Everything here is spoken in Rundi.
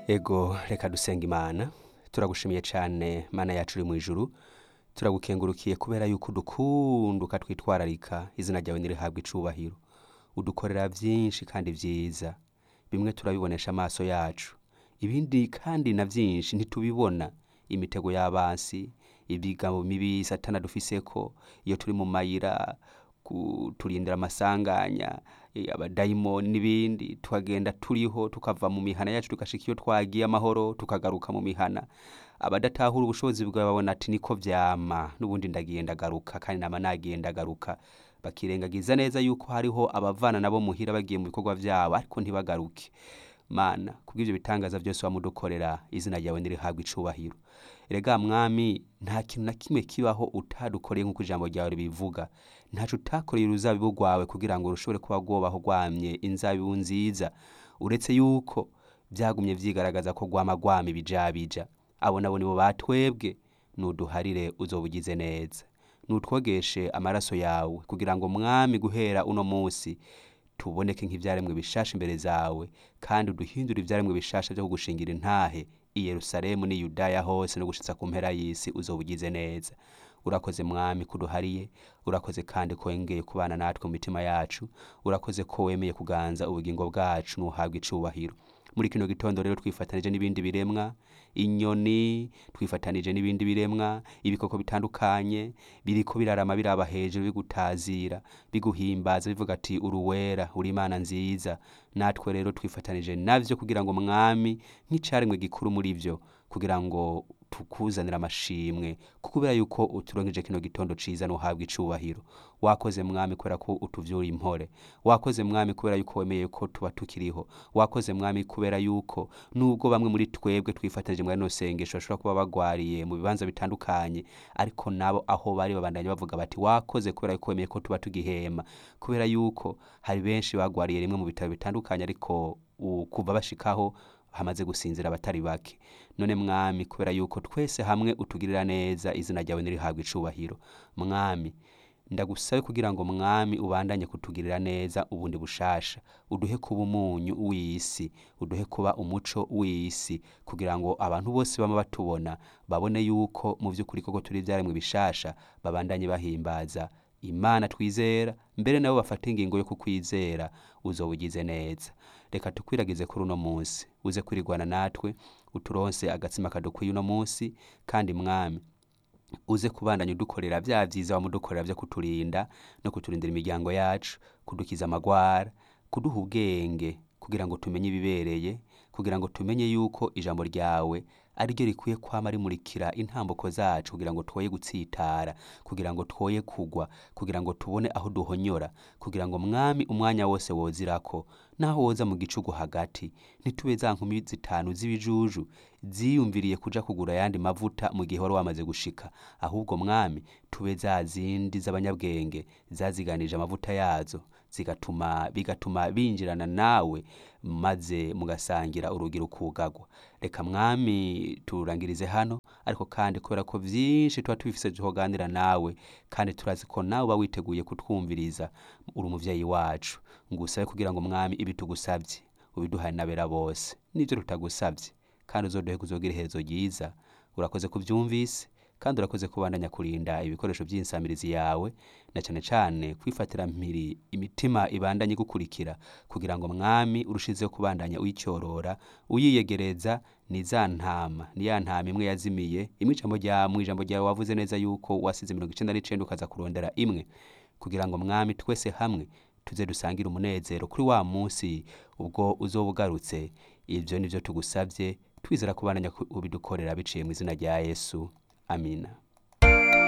ego reka dusenga imana turagushimiye cyane mana yacu uri mu ijuru turagukengurukiye kubera yuko udukunda ukatwitwararika izina ryawe ntirihabwe icubahiro udukorera byinshi kandi byiza bimwe turabibonesha amaso yacu ibindi kandi na byinshi ntitubibona imitego y'abansi ibigambo mibi satana dufiseko iyo turi mu mayira kuturindira amasanganya eh, abadayimoni n'ibindi tukagenda turiho tukava mu mihana yacu tugashika iyo twagiye amahoro tukagaruka mu mihana abadatahura ubushobozi bwawe babona ati niko vyama n'ubundi ndagiye ndagaruka kandi nama nagiye ndagaruka bakirengagiza neza yuko hariho abavana nabo muhira bagiye mu bikorwa vyabo ariko ntibagaruke mana kubw'ivyo bitangaza byose wamudukorera izina ryawe nirihabwa icubahiro erega mwami nta kintu na kimwe kibaho utadukoreye nk'uko ijambo ryawe ribivuga ntaco utakoreye uruzabibu rwawe kugira ngo rushobore kuba rwobaho rwamye inzabibu nziza uretse yuko vyagumye vyigaragaza ko rwama rwama ibijabija abo nabo nibo batwebwe nuduharire uzobugize neza nutwogeshe amaraso yawe kugira ngo mwami guhera uno musi tuboneke nk'ivyaremwe bishasha imbere zawe kandi uduhindure ivyaremwe bishasha vyo kugushingira intahe i yerusalemu n'i yudaya hose no gushitsa ku mpera y'isi uzobugize neza urakoze mwami kuduhariye urakoze kandi ko wengeye kubana natwe mu mitima yacu urakoze ko wemeye kuganza ubugingo bwacu nuhabwa icubahiro muri kino gitondo rero twifatanije n'ibindi biremwa inyoni twifatanije n'ibindi biremwa ibikoko bitandukanye biriko birarama biraba hejuru bigutazira biguhimbaza bivuga ati uruwera uri imana nziza natwe rero twifatanije navyo kugira ngo mwami nk'icaremwe gikuru muri vyo kugira ngo tukuzanira amashimwe kubera yuko uturonkeje kino gitondo ciza nuhabwa icubahiro wakoze mwami kubera ko utuvyura impore wakoze mwami kubera yuko wemeye ko tuba tukiriho wakoze mwami kubera yuko nubwo bamwe muri twebwe twifatanije muri rino sengesho bashobora kuba bagwariye mu bibanza bitandukanye ariko nabo aho bari babandanya bavuga bati wakoze kubera yuko wemeye ko tuba tugihema kubera yuko hari benshi bagwariye rimwe mu bitaro bitandukanye ariko u- kuva bashikaho hamaze gusinzira abatari bake none mwami kubera yuko twese hamwe utugirira neza izina ryawe nirihabwa icubahiro mwami ndagusabe kugira ngo mwami ubandanye kutugirira neza ubundi bushasha uduhe kuba umunyu w'isi uduhe kuba umuco w'isi kugira ngo abantu bose bama batubona babone yuko mu vy'ukuri koko turi ivyaremwe bishasha babandanye bahimbaza imana twizera mbere nabo bafata ingingo yo kukwizera uzobugize neza reka tukwiragize kuri uno munsi uze kwirigwana natwe uturonse agatsima kadukwiye uno munsi kandi mwami uze kubandanya udukorera vya vyiza wamudukorera vyo kuturinda no kuturindira imiryango yacu kudukiza amagwara kuduha ubwenge kugira ngo tumenye ibibereye kugira ngo tumenye yuko ijambo ryawe ari ryo rikwiye kwama rimurikira intambuko zacu kugira ngo twoye gutsitara kugira ngo twoye kugwa kugira ngo tubone aho duhonyora kugira ngo mwami umwanya wose wozirako naho woza mu gicugu hagati ntitube za nkumi zitanu z'ibijuju ziyumviriye kuja kugura ayandi mavuta mu gihe wari wamaze gushika ahubwo mwami tube za zindi z'abanyabwenge zaziganije amavuta yazo zigatuma bigatuma binjirana nawe maze mugasangira urugi rukugagwa reka mwami turangirize hano ariko kandi kubera ko vyinshi tuba tubifise tuhoganira nawe kandi turazi ko nawe uba witeguye kutwumviriza uri umuvyeyi wacu ngusabe kugira ngo mwami ibi tugusavye ubiduhaye n'abera bose n'ivyo tutagusavye kandi uzoduhe kuzogira iherezo ryiza urakoze kuvyumvise kandi urakoze kubandanya kurinda ibikoresho vy'insamirizi yawe na cane cane kwifatira mpiri imitima ibandanye igukurikira kugira ngo mwami urushizeho kubandanya uyicyorora uyiyegereza ni za ntama ni ya ntama imwe yazimiye imwe ijambo rya mu ijambo ryawe wavuze neza yuko wasize mirongo icenda n'icenda ukaza kurondera imwe kugira ngo mwami twese hamwe tuze dusangire umunezero kuri wa munsi ubwo uzoba ugarutse ivyo nivyo tugusavye twizera kubandanya ku- ubidukorera biciye mu izina rya yesu amina